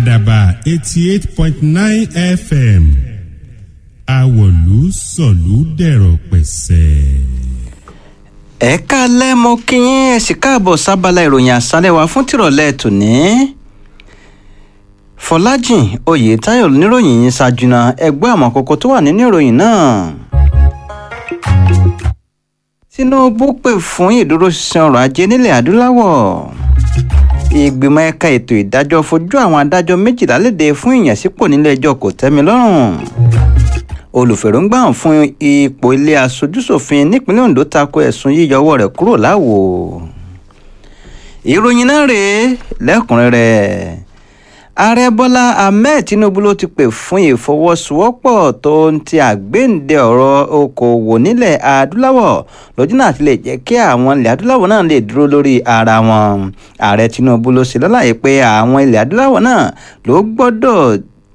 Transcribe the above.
àdàbà eighty eight point nine fm àwọ̀lú sọ̀lú dẹ̀rọ̀ pẹ̀sẹ̀. ẹ káalẹ́ mo kí yín ẹ sì káàbọ̀ sábàlá ìròyìn àṣálẹ̀ wa fún tìrọ̀lẹ́ tòní. fọlájìn oyètáyọ̀ níròyìn yín ṣáájú náà ẹgbẹ́ àmọ́ kókó tó wà nínú ìròyìn náà. tinubu pè fún ìdúróṣinṣin ọrọ̀ ajé nílẹ̀ adúláwọ̀ ìgbìmọ̀ ẹ̀ka ètò ìdájọ́ fojú àwọn adájọ́ méjìlá léde fún ìyànsípò nílé ẹjọ́ kò tẹ́mi lọ́rùn olùfèròǹgbà fún ipò ilé aṣojúṣòfin nípínlẹ̀ ondo tako ẹ̀sùn yíyọ ọwọ́ rẹ̀ kúrò láwo ìròyìn náà rèé lẹ́kùnrẹ́rẹ́ ààrẹ bọ́lá ahmed tinubu ló ti pè fún ìfọwọ́sowọ́pọ̀ tó ń ti àgbéǹde ọ̀rọ̀ okòòwò nílẹ̀ adúláwọ̀ lójú náà ti lè jẹ́ kí àwọn ilẹ̀ adúláwọ̀ náà lè dúró lórí ara wọn ààrẹ tinubu ló ṣe lọ́láyé pé àwọn ilẹ̀ adúláwọ̀ náà ló gbọ́dọ̀